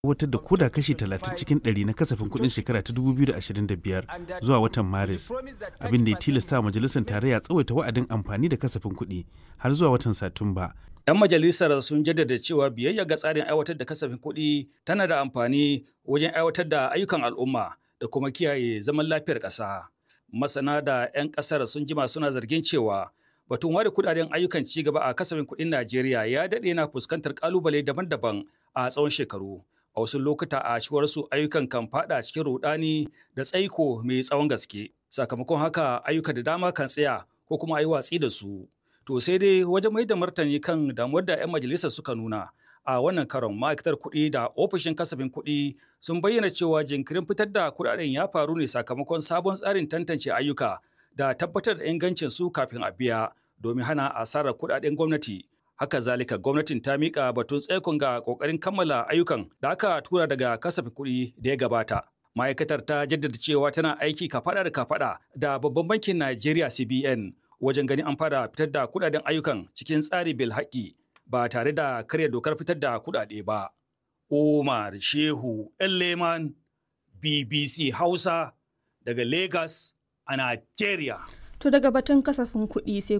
aiwatar da koda kashi 30 cikin 100 na kasafin kuɗin shekara ta 2025 zuwa watan maris abin da ya tilasta majalisar tarayya tsawaita wa'adin amfani da kasafin kuɗi har zuwa watan satumba 'Yan majalisar sun jaddada cewa biyayya ga tsarin aiwatar da kasafin kuɗi tana da amfani wajen aiwatar da ayyukan al'umma da kuma kiyaye zaman lafiyar ƙasa. Masana da 'yan ƙasar sun jima suna zargin cewa batun ware kudaden ayyukan ci gaba a kasafin kuɗin Najeriya ya daɗe na fuskantar ƙalubale daban-daban a tsawon shekaru. A wasu lokuta a cewar su ayyukan kan fada cikin rudani da tsaiko mai tsawon gaske. Sakamakon haka ayyuka da dama kan tsaya ko kuma a yi watsi da su. To sai dai wajen mai da martani kan damuwar da 'yan majalisar suka nuna a wannan karon ma'aikatar kuɗi da ofishin kasafin kuɗi sun bayyana cewa jinkirin fitar da kuɗaɗen ya faru ne sakamakon sabon tsarin tantance ayyuka da tabbatar da ingancin su kafin a biya domin hana asarar kuɗaɗen gwamnati. Haka zalika gwamnatin ta miƙa batun tsaikon ga ƙoƙarin kammala ayyukan da aka tura daga kasafin kuɗi da ya gabata. Ma'aikatar ta jaddada cewa tana aiki kafaɗa da kafaɗa da babban bankin Najeriya CBN wajen ganin an fara fitar da kudaden ayyukan cikin tsari bil haƙi ba tare da karya dokar fitar da kudade ba. Umar Shehu Leman BBC Hausa daga Lagos a Nigeria. To daga batun kasafin kuɗi sai